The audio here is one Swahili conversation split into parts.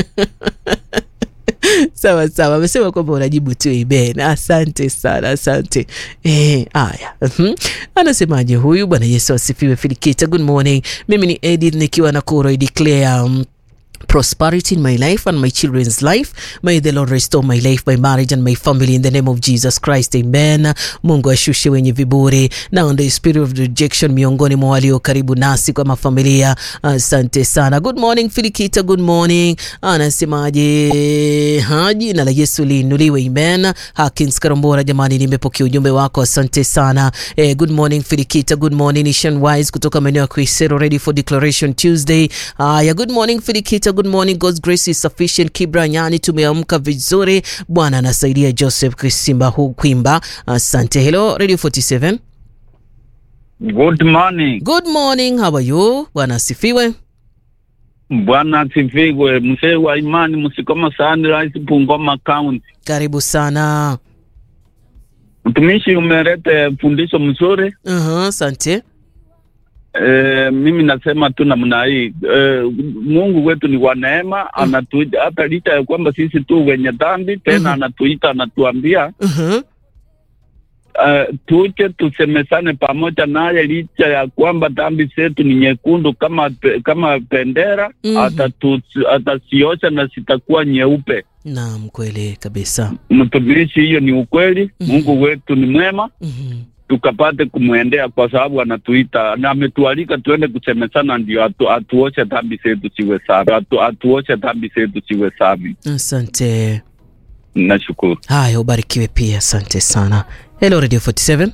sawa sawa, amesema kwamba unajibu tu amen. Asante sana, asante. Eh, haya. Mhm. Anasemaje huyu? Bwana Yesu asifiwe. Filikita, good morning. Mimi ni Edith nikiwa na Kuro declare um, prosperity in my life and my children's life. May the Lord restore my life, my marriage and my family in the name of Jesus Christ. Amen. Mungu ashushe wenye viburi na the spirit of rejection miongoni mwa walio karibu nasi kwa mafamilia. Asante sana. Good morning Filikita, good morning. Anasemaje? Ha, jina la Yesu liinuliwe. Amen. Hakins Karambora, jamani, nimepokea ujumbe wako, asante sana. Eh, good morning Filikita, good morning Nation Wise kutoka maeneo ya Kuisero, ready for declaration Tuesday. Haya, good morning Filikita, good morning. God's grace is sufficient. Kibra Nyani, tumeamka vizuri. Bwana anasaidia. Joseph Kisimba hu Kwimba, asante. Hello Radio 47. Good morning. Good morning, how are you? Bwana asifiwe. Bwana asifiwe. Mzee wa imani Msikoma Sunrise, Bungoma County. Karibu sana. Mtumishi, umeleta fundisho mzuri. Uh-huh, asante. E, mimi nasema tu namna hii e, Mungu wetu ni wa neema, anatuita hata licha ya kwamba sisi tu wenye dhambi tena Mhm. anatuita anatuambia Uh-huh. uh, tuje tusemesane pamoja naye, licha ya kwamba dhambi zetu ni nyekundu kama pe- kama bendera Mhm. atatu- atasiosha na zitakuwa nyeupe. Naam, kweli kabisa. Mtumishi, hiyo ni ukweli. Mhm. Mungu wetu ni mwema, Mhm. tukapate kumwendea kwa sababu anatuita na ametualika tuende kusemesana, ndio atu, atuoshe dhambi zetu ziwe safi, atu, atuoshe dhambi zetu ziwe safi. Asante. Nashukuru. Haya, ubarikiwe pia, asante sana. Hello Radio 47.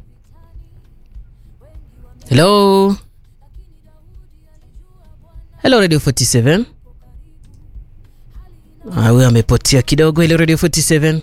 Hello. Hello Radio 47. Ah, huyo amepotea kidogo. Hello Radio 47.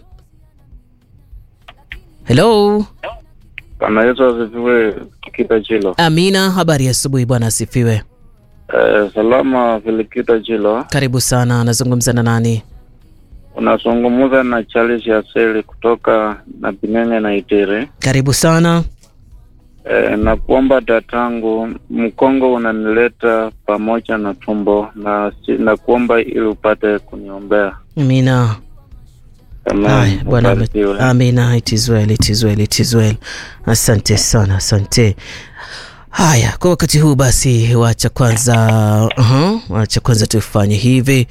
Hello. Bwana Yesu asifiwe. Kita Chilo. Amina, habari ya asubuhi bwana asifiwe. Eh, salama Filikita Chilo. Karibu sana, anazungumza na nani? Unazungumza na Charles Yaseli kutoka na Binene na Itiri. Karibu sana. Eh, na kuomba datangu, mkongo unanileta pamoja na tumbo na, si- na kuomba ili upate kuniombea. Amina. Amen. Haya, Bwana ame- Ubarikiwe. amina. It is well, it is well, it is well. Asante sana, asante. Haya, kwa wakati huu basi, wacha kwanza uh wacha kwanza tufanye hivi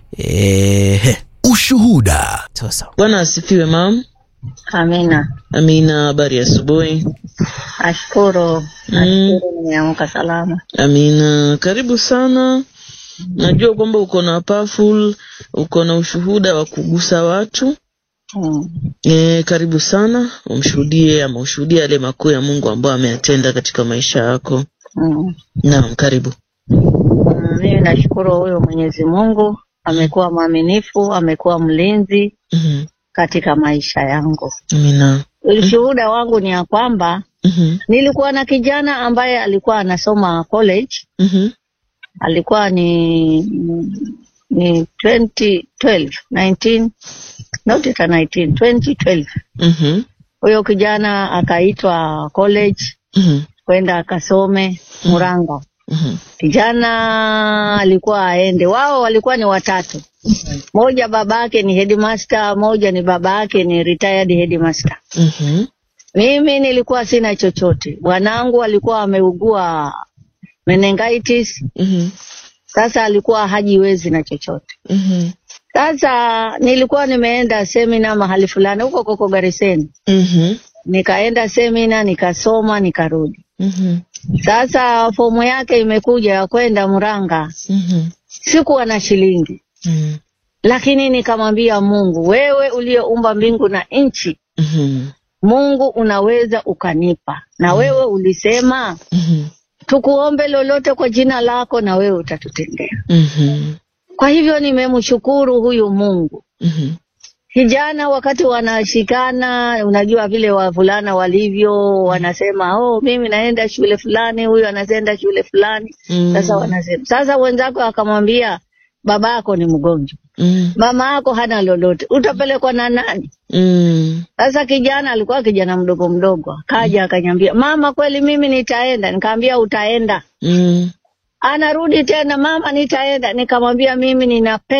eh, Ushuhuda. sasa. Bwana asifiwe mam. Amina, Amina, habari ya asubuhi. nashukuru, nashukuru nimeamka salama. Amina, karibu sana. Najua kwamba uko na powerful, uko na ushuhuda wa kugusa watu Mm. E, karibu sana umshuhudie ama ushuhudie yale makuu ya Mungu ambayo ameyatenda katika maisha yako. Mm. Naam, karibu. Mm, Mimi nashukuru huyo Mwenyezi Mungu, amekuwa mwaminifu, amekuwa mlinzi Mhm. katika maisha yangu. Amina. Ushuhuda wangu ni ya kwamba Mhm. nilikuwa na kijana ambaye alikuwa anasoma college, Mhm. alikuwa ni ni 2012 19 not hata 19 2012 Mhm. huyo kijana akaitwa college Mhm. kwenda akasome Murang'a. Mhm. Kijana alikuwa aende, wao walikuwa ni watatu, moja babake ni headmaster, moja ni babake ni retired headmaster. Mhm. Mimi nilikuwa sina chochote, bwanangu alikuwa ameugua meningitis, Mhm. sasa alikuwa hajiwezi na chochote. Mhm. Sasa nilikuwa nimeenda semina mahali fulani huko koko Gariseni, Mhm. nikaenda semina nikasoma nikarudi. Mhm. Sasa fomu yake imekuja ya kwenda Murang'a, Mhm. sikuwa na shilingi, Mhm. lakini nikamwambia Mungu, wewe uliyeumba mbingu na nchi, Mhm. Mungu unaweza ukanipa, na wewe ulisema Mhm. tukuombe lolote kwa jina lako na wewe utatutendea. Mhm. Kwa hivyo nimemshukuru huyu Mungu. Mhm. Kijana wakati wanashikana, unajua vile wavulana walivyo, wanasema oh, mimi naenda shule fulani, huyu anaenda shule fulani. Mm. Sasa wanasema sasa, wenzako akamwambia babako ni mgonjwa, Mm. mama yako hana lolote, utapelekwa na nani? Mm. Sasa kijana alikuwa kijana mdogo mdogo, akaja akanyambia, mama, kweli mimi nitaenda. Nikamwambia utaenda. Mm. Anarudi tena, mama, nitaenda. Nikamwambia mimi nina